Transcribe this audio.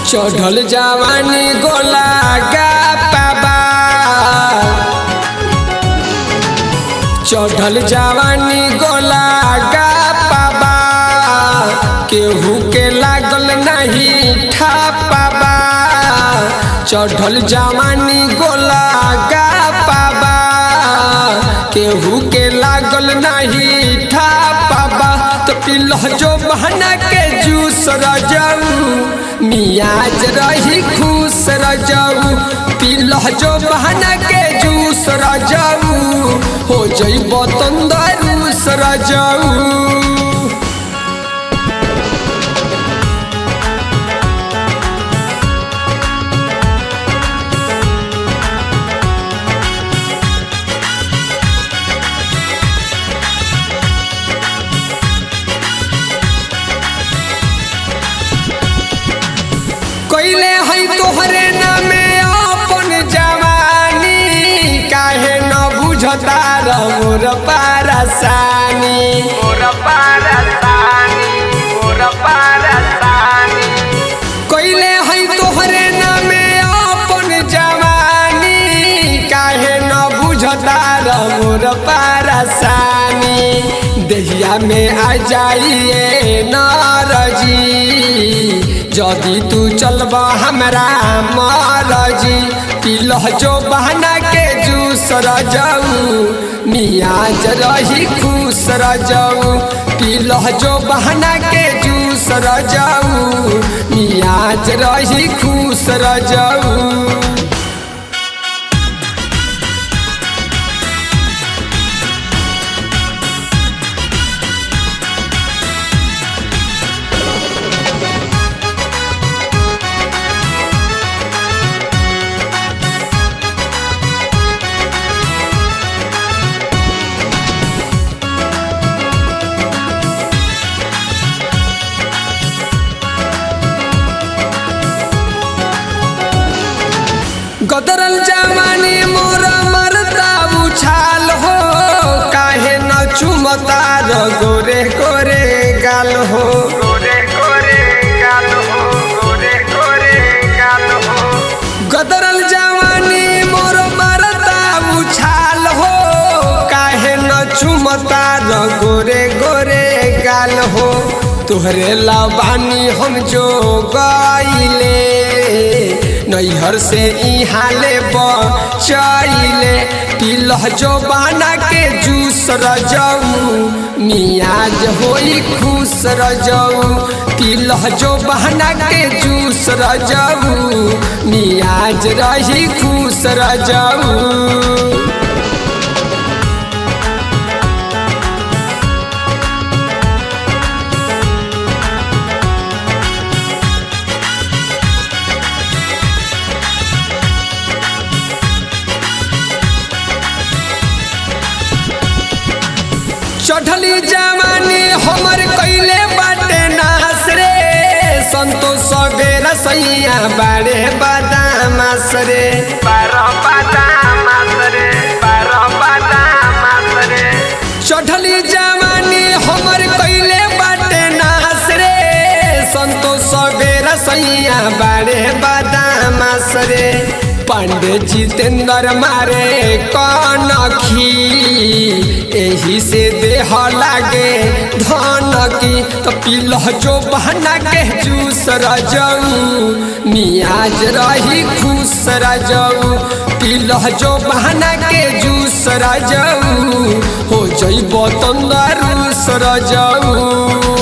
चढ़ल जवानी गोला गा पाबा चढ़ल जवानी गोला गा पाबा केहू के लागल नहीं ठा पाबा चढ़ल जवानी गोला गा पाबा केहू के लागल नहीं ठा पाबा तो पिलह जो बहना के जूस रजाऊ मियाज रही खुश रजाऊ पिलह जो बहना के जूस रजाऊ हो जइब तंदरूस रजाऊ कैले है तोहरे नामे अपन जवानी काहे न बुझता रमोर पारसानी मोर पारसानी मोर पारसानी कैले है तोहरे नामे अपन जवानी काहे न बुझता रमोर पारसानी देहिया में आ जाइए नारजी जदि तू चलब हमरा मारजी पिलह जो बहना के जूस रजाऊ मियाज रही खुश रजाऊ पिलह जो बहना के जूस रजाऊ मियाज रही खुश रजाऊ गदरल जवानी मोर मरता उछाल हो काहे न चुमता र गोरे गोरे गाल हो गोरे गोरे गाल हो गोरे गोरे गाल हो गदरल जवानी मोर मरता उछाल हो काहे न चुमता र गोरे गोरे गाल हो तोहरे लबानी हम जो गईले नैहर से इहाँ ले बचैले पिलह जो बना के जूस रजाऊ मियाज होई खुश रजाऊ पिलह जो बहना के जूस रजाऊ मियाज रही खुश रजाऊ चढ़ली जवानी हमर कैले बाटे नास रे संतोष सबेर सैया बारे बादामास रे बारह बादाम रे बारह बादाम रे चढ़ली जवानी हमर कैले बाटे नास रे संतोष सबेर सैया बारे बादामास रे पांडे जितेंद्र मारे कनखी एही से देह लागे धन की तो पिलह जो बहना के जूस रजाऊ मियाज रही खुश रजाऊ पिलह जो बहना के जूस रजाऊ हो जइब तंदरूस रजाऊ